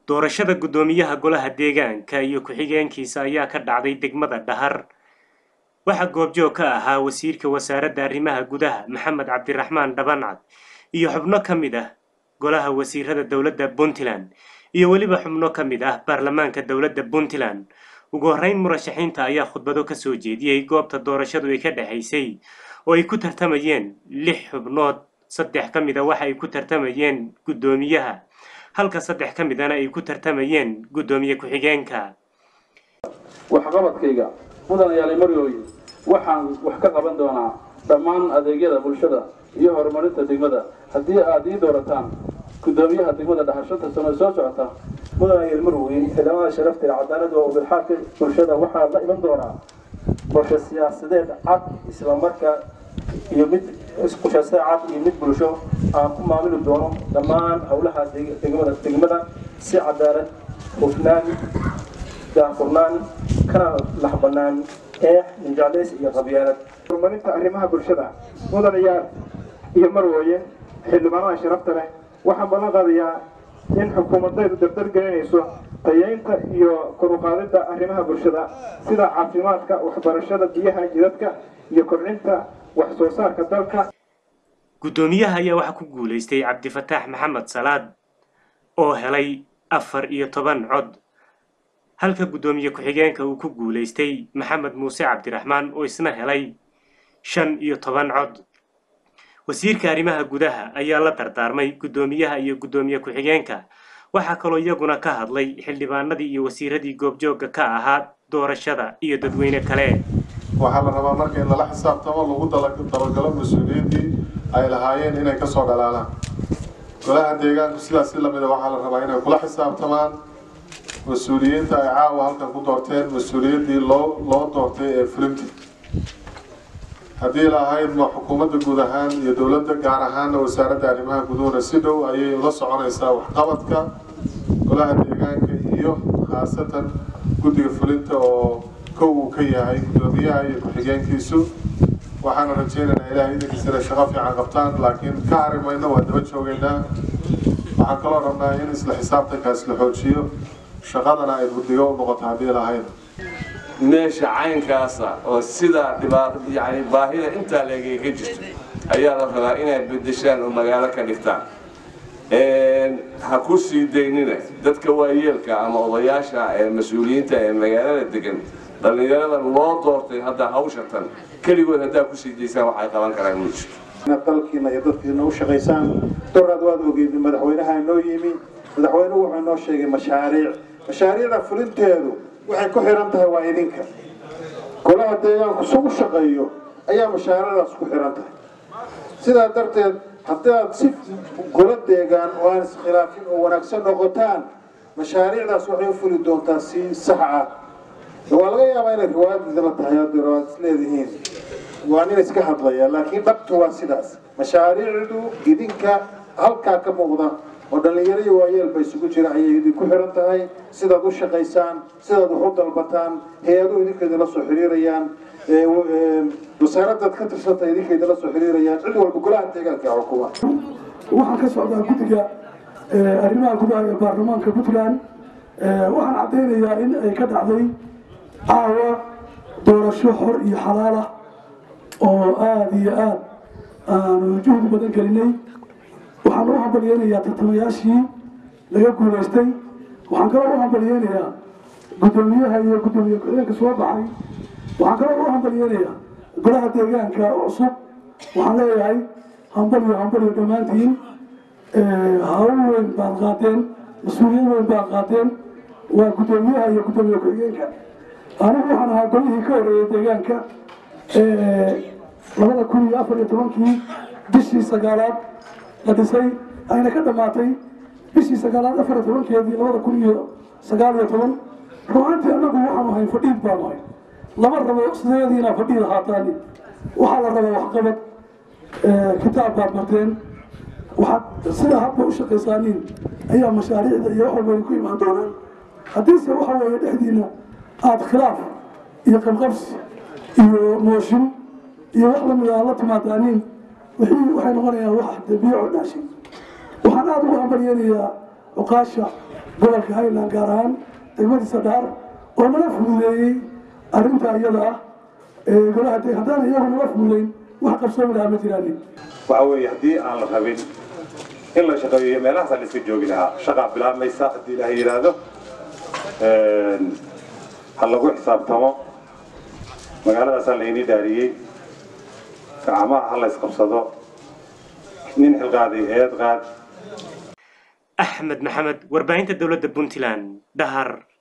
doorashada guddoomiyaha golaha deegaanka iyo ku-xigeenkiisa ayaa ka dhacday degmada dhahar waxaa goobjoog ka ahaa wasiirka wasaaradda arrimaha gudaha maxamed cabdiraxmaan dhabancad iyo xubno ka mid ah golaha wasiirada dowladda puntland iyo weliba xubno ka mid ah baarlamaanka dowladda puntland ugu horreyn murashaxiinta ayaa khudbado ka soo jeediyey goobta doorashadu ay ka dhexaysay oo ay ku tartamayeen lix xubnood saddex ka mid a waxa ay ku tartamayeen guddoomiyaha halka saddex ka midana ay ku tartamayeen guddoomiye ku-xigeenka waxqabadkayga mudan ayaale marooye waxaan wax ka qaban doonaa dhammaan adeegyada bulshada iyo horumarinta degmada haddii aad ii doorataan guddoomiyaha degmada dhahar shanta sano ee soo socota mudan ayaale marooye xildhibaanada sharafta ee cadaalada oo bilxaadka bulshada waxaa la iman doonaa qorshe siyaasadeed cad islamarkaa iyo mid qorshaasada cad iyo mid bulsho aan ku maamuli doono dhammaan howlaha degmada degmada si cadaalad hufnaan daahfurnaan kana laxbanaan eex minjaclays iyo qabyaalad horumarinta arrimaha bulshada mudanayaal iyo marwooye xildhibaanada sharafta leh waxaan ballan qaadayaa in xukuumadaydu dardar gelinayso tayeynta iyo kor u qaadidda arrimaha bulshada sida caafimaadka waxbarashada biyaha jidadka iyo kobcinta wax soo saarka dalka guddoomiyaha ayaa waxaa ku guulaystay cabdifataax maxamed salaad oo helay afar iyo toban cod halka guddoomiye ku-xigeenka uu ku guulaystay maxamed muuse cabdiraxmaan oo isna helay shan iyo toban cod wasiirka arrimaha gudaha ayaa la dardaarmay guddoomiyaha iyo guddoomiye ku-xigeenka waxaa kaloo iyaguna ka hadlay xildhibaanadii iyo wasiiradii goobjoogga ka ahaa doorashada iyo dadweyne kale waxaa la rabaa marka in lala xisaabtamo lagu dabagalo mas-uuliyiintii ay lahaayeen inay kasoo dhalaalaan golaha deegaanku sidaas si lamida waxaa la rabaa inay kula xisaabtamaan mas-uuliyiinta ay caawa halkan ku doorteen mas-uuliyiintii loo loo doortay ee fulinta haddii lahayd ma xukuumadda guud ahaan iyo dowladda gaar ahaanna wasaaradda arrimaha guduhuna si dhow ayay la soconaysaa waxqabadka golaha deegaanka iyo khaasatan guddiga fulinta oo kow uu ka yahay guddoomiyaha iyo ku-xigeenkiisu waxaana rajaynaynaa ilahay idinkiisa inay shaqo fiican qabtaan laakiin ka hari mayno waa daba joogaynaa waxaan kaloo rabnaa in isla xisaabtankaas la xoojiyo shaqadana ay guddigo u noqoto haddii lahayd meesha caynkaasa oo sidaa dhibaato yani baahida intaa leegay ka jirto ayaa la rabaa inay bedeshaan oo magaalo ka dhigtaan ha ku sii daynina dadka waayeelka ama odayaasha ee mas-uuliyiinta ee magaalada degan dhallinyarada loo doortay hadda hawshatan keligood haddaa kusii daysaan waxay qaban karaan ma jirto inaad dalkiina iyo dadkiina u shaqaysaan doraad waad ogeyd madaxweynaha inoo yimi madaxweynuhu wuxuu inoo sheegay mashaariic mashaariicda fulinteedu waxay ku xiran tahay waa idinka golaha deegaanku sugu shaqeeyo ayaa mashaariicdaas ku xiran tahay sidaa darteed haddaad si golo deegaan oo aan iskhilaafin oo wanaagsan noqotaan mashaariicdaas waxay u fuli doontaa si sax ah waa laga yaabaa inay riwaayad idinla tahay haddii riwaayad isleedihiin waa nin iska hadlaya laakiin dhabtu waa sidaas mashaariicdu idinka halkaa ka muuqda oo dhallinyaro iyo waayeelba isugu jira ayay idinku xiran tahay sidaad u shaqaysaan sidaad wax u dalbataan hay-aduhu idinka idinla soo xiriirayaan wasaaradaad ka tirsanta idinka idinla soo xiriirayaan cid walba golaha deegaanka xukuma waxaan ka socdaa guddiga arrimaha gudaha ee baarlamaanka puntland waxaan caddaynayaa in ay ka dhacday caawa doorasho xor iyo xalaal ah oo aada iyo aada aanu juhdi badan gelinay waxaan u hambalyeynayaa tartamayaashii laga guulaystay waxaan kaloo u hambalyeynayaa guddoomiyaha iyo guddoomiye ku-xigeenka soo baxay waxaan kaloo u hambalyeynayaa golaha deegaanka cusub waxaan leeyahay hambalyo hambalyo dhammaantiin hawl weyn baad qaateen mas-uuliyad weyn baad qaateen waa guddoomiyaha iyo guddoomiye ku-xigeenka anigu waxaan ahaa golihii ka horeeyay deegaanka labada kun iyo afar iyo tobankii bishii sagaalaad la dhisay ayna ka dhammaatay bishii sagaalaad afar iyo tobankeedii labada kun iyo sagaal iyo toban ruuxantii annagu waxaanu hayn fadhiid baanu hayn lama rabo sideediina fadhiid ahaataani waxaa la rabaa waxqabad kitaab baad barteen waxaad sida hadba u shaqaysaaniin ayaa mashaariicda iyo wax walba ku imaan doonaan haddiise waxa weeye dhexdiina aada khilaaf iyo qabqabsi iyo mooshin iyo wax lamid a la timaadaaniin wixii waxay noqonayaan wax dabiico dhaashay waxaan aada ugu hambalyeynayaa cuqaasha gobolka highland gaar ahaan degmadiisa dhaar oo nala fududeeyey arrinta iyada ah golaha de haddaan iyagu nala fududeyn wax qabsoomi lahaa ma jiraanin waxa weeye haddii aan la rabin in la shaqeeyo meelahaasaa la iska joogi lahaa shaqaa bilaabmaysa haddii ilaahay yidhaahdo ha lagu xisaabtamo magaaladaasaa laynii dhaariyey gacmaha ha la isqabsado nin xilqaaday eed qaad axmed maxamed warbaahinta dowladda puntland dhahar